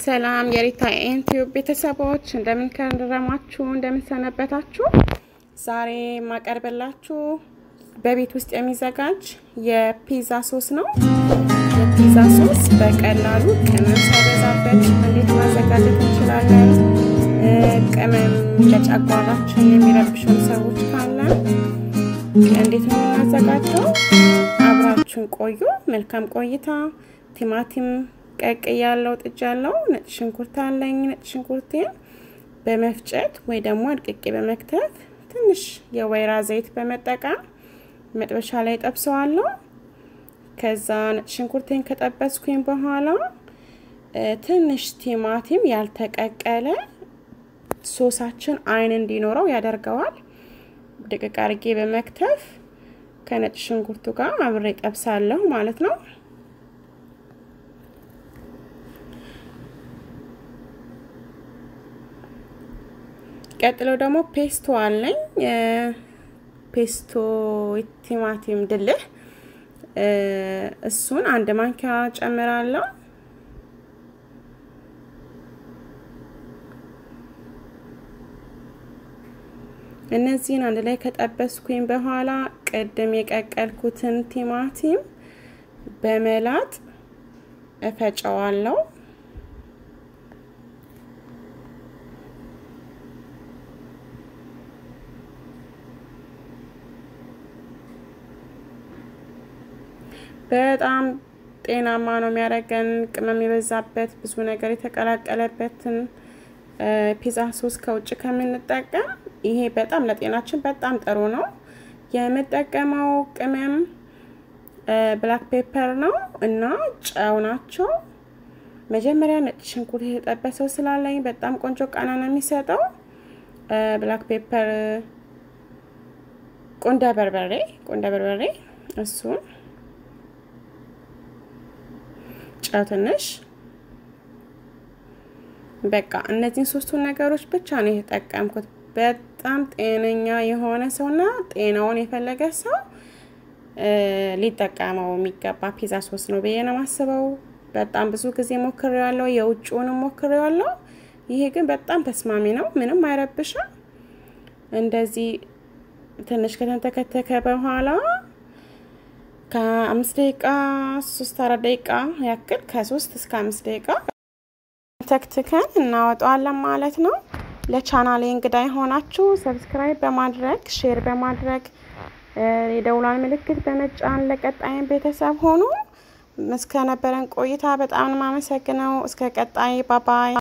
ሰላም የሪታ ኤንቲዩብ ቤተሰቦች እንደምን ከረማችሁ? እንደምን ሰነበታችሁ? ዛሬ የማቀርብላችሁ በቤት ውስጥ የሚዘጋጅ የፒዛ ሶስ ነው። የፒዛ ሶስ በቀላሉ ቅመም ሳይበዛበት እንዴት ማዘጋጀት እንችላለን? ቅመም ለጨጓራችን የሚረብሹን ሰዎች ካለን እንዴት ነው የምናዘጋጀው? አብራችሁን ቆዩ። መልካም ቆይታ። ቲማቲም ቀቅ ያለው ጥጅ ያለው ነጭ ሽንኩርት አለኝ። ነጭ ሽንኩርቴን በመፍጨት ወይ ደግሞ አድቅቄ በመክተፍ ትንሽ የወይራ ዘይት በመጠቀም መጥበሻ ላይ ጠብሰዋለሁ። ከዛ ነጭ ሽንኩርቴን ከጠበስኩኝ በኋላ ትንሽ ቲማቲም ያልተቀቀለ ሶሳችን አይን እንዲኖረው ያደርገዋል። ድቅቅ አርጌ በመክተፍ ከነጭ ሽንኩርቱ ጋር አብሬ ጠብሳለሁ ማለት ነው። ቀጥሎ ደግሞ ፔስቶ አለኝ። ፔስቶ ቲማቲም ድልህ እሱን አንድ ማንኪያ ጨምራለሁ። እነዚህን አንድ ላይ ከጠበስኩኝ በኋላ ቅድም የቀቀልኩትን ቲማቲም በመላጥ እፈጨዋለሁ። በጣም ጤናማ ነው የሚያደርገን። ቅመም የበዛበት ብዙ ነገር የተቀላቀለበትን ፒዛ ሶስ ከውጭ ከምንጠቀም ይሄ በጣም ለጤናችን በጣም ጥሩ ነው። የምጠቀመው ቅመም ብላክ ፔፐር ነው እና ጨው ናቸው። መጀመሪያ ነጭ ሽንኩርት የተጠበሰው ስላለኝ በጣም ቆንጆ ቃና ነው የሚሰጠው። ብላክ ፔፐር፣ ቁንደ በርበሬ ቁንደ በርበሬ እሱን ጨው ትንሽ በቃ እነዚህን ሶስቱን ነገሮች ብቻ ነው የተጠቀምኩት። በጣም ጤነኛ የሆነ ሰውና ጤናውን የፈለገ ሰው ሊጠቀመው የሚገባ ፒዛ ሶስ ነው ብዬ ነው የማስበው። በጣም ብዙ ጊዜ ሞክሬዋለሁ፣ የውጭውንም ሞክሬዋለሁ። ይሄ ግን በጣም ተስማሚ ነው፣ ምንም አይረብሽም። እንደዚህ ትንሽ ከተንተከተከ በኋላ ከአምስት ደቂቃ ሶስት አራት ደቂቃ ያክል ከሶስት እስከ አምስት ደቂቃ ተክትከን እናወጣዋለን ማለት ነው። ለቻናሌ እንግዳ የሆናችሁ ሰብስክራይብ በማድረግ ሼር በማድረግ የደውሏን ምልክት በመጫን ለቀጣይን ቤተሰብ ሆኑ። እስከነበረን ቆይታ በጣም ነው የማመሰግነው። እስከ ቀጣይ ባባይ